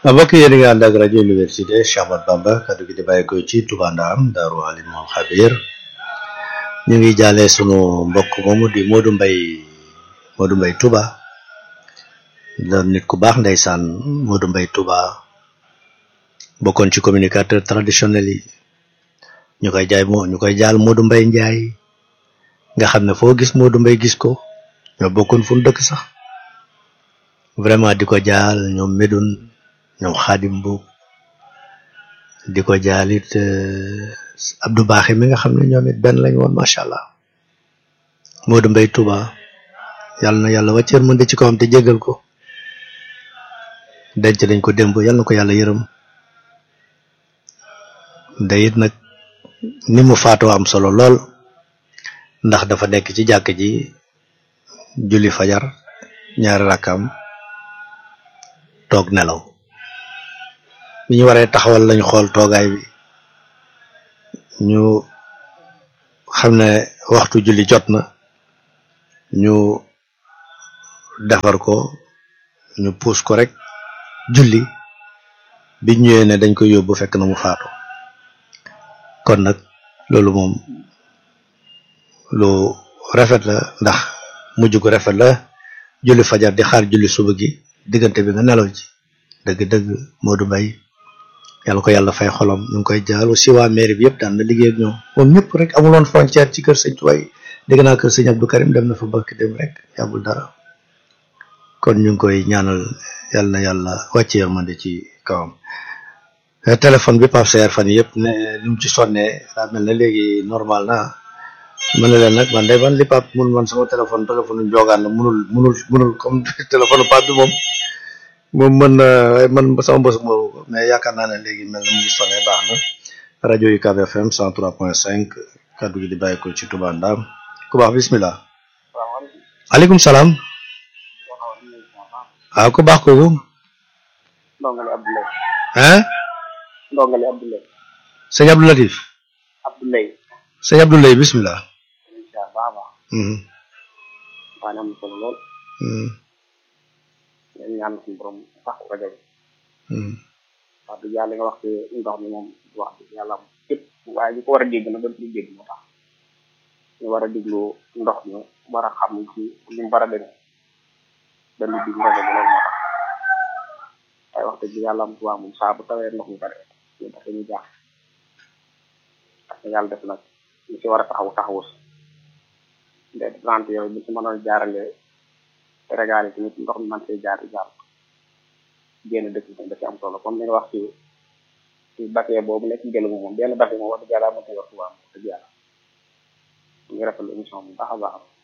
mbokk yéen a ngi ànd ak rajo université Cheikh Ahmadou Bamba kaddu gi di bàyyi ko ci Touba Ndam Daaru Alimul Xabir ñu ngi jaale sunu mbokk moomu di Modou Mbaye Modou Mbaye Touba doon nit ku baax ndeysaan Modou Mbaye Touba bokkoon ci communicateur traditionnel yi ñu koy jaay moo ñu koy jaal Modou Mbaye Ndiaye nga xam ne foo gis Modou Mbaye gis ko ñoo bokkoon fu mu dëkk sax vraiment di ko jaal ñoom Medoune ñoom Xaadim bu di ko jaal it Abdou Baaxi mi nga xam ne ñoom it benn lañ woon macha allah Modou Mbaye Touba yàlla na yàlla wàcceer mën de ci kawam te jégal ko denc nañ ko démb yàlla na ko yàlla yërëm da it nag ni mu faatoo am solo lool ndax dafa nekk ci jàkk ji julli fajar ñaari rakkam toog nelaw bi ñu waree taxawal lañ xool toogaay bi ñu xam ne waxtu julli jot na ñu defar ko ñu puus ko rek julli bi ñëwee ne dañ koy yóbbu fekk na mu faatu kon nag loolu moom lu rafet la ndax mujj gu rafet la julli fajar di xaar julli suba gi diggante bi nga nelaw ci dëgg-dëgg Modou Mbaye yàlla ko yàlla fay xolam ñu ngi koy jaal aussi waa mairie bi yëpp daan na liggéey ak ñoom moom ñëpp rek amuloon frontière ci kër sëñ Tuwaay dégg naa kër sëñ Abdou Karim dem na fa bëkk dem rek yàggul dara kon ñu ngi koy ñaanal yàlla na yàlla wàcce yërmande ci kawam téléphone bi Pape Seer fan yëpp ne li mu ci sonnee daa mel ne léegi normal na mën na leen nag man de man li Pape mun man sama téléphone téléphone njogaan la munul munul munul comme téléphone Pape bi moom moom mën na man sama mbës moomu ko mais yaakaar naa ne léegi mel na mu ngi sonné baax na rajo yi UCAB FM 103.5 kaddu gi di bàyyi ko ci Touba Ndam ku baax bismillah aleykum salaam waaw ku baax kooku ndongali Abdoulaye hein ndongali Abdoulaye sëñ Abdou Latif Abdoulaye sëñ Abdoulaye bismillah incha baax baax mhm waa am solo lool mhm dañ ñaan suñu borom sax rajo bi mhm wax dëgg yàlla nga wax ci ndox mi moom wax dëgg yàlla am képp waaye ñu ko war a dégg nag dañ koy dégg moo tax ñu war a déglu ndox mi war a xam ci li mu war a demee dañu déglu rajo bi loolu moo tax waaye wax dëgg yàlla am tubaab moom saa bu tawee ndox mi bare ñu tax ñu jaax parce que yàlla def nag ñu ci war a taxaw taxawus nde trente yooyu bu ci mënoon jaarale régal yi tamit ndox mi man see jaar jaar génn dëkk bi da ci am solo comme li nga wax ci ci bakkee boobu nekk gëlu moom benn bakkee moom wax dëgg yàlla moo koy wax tubaab wax dëgg yàlla ñu ngi rafetlu émission bi baax a baax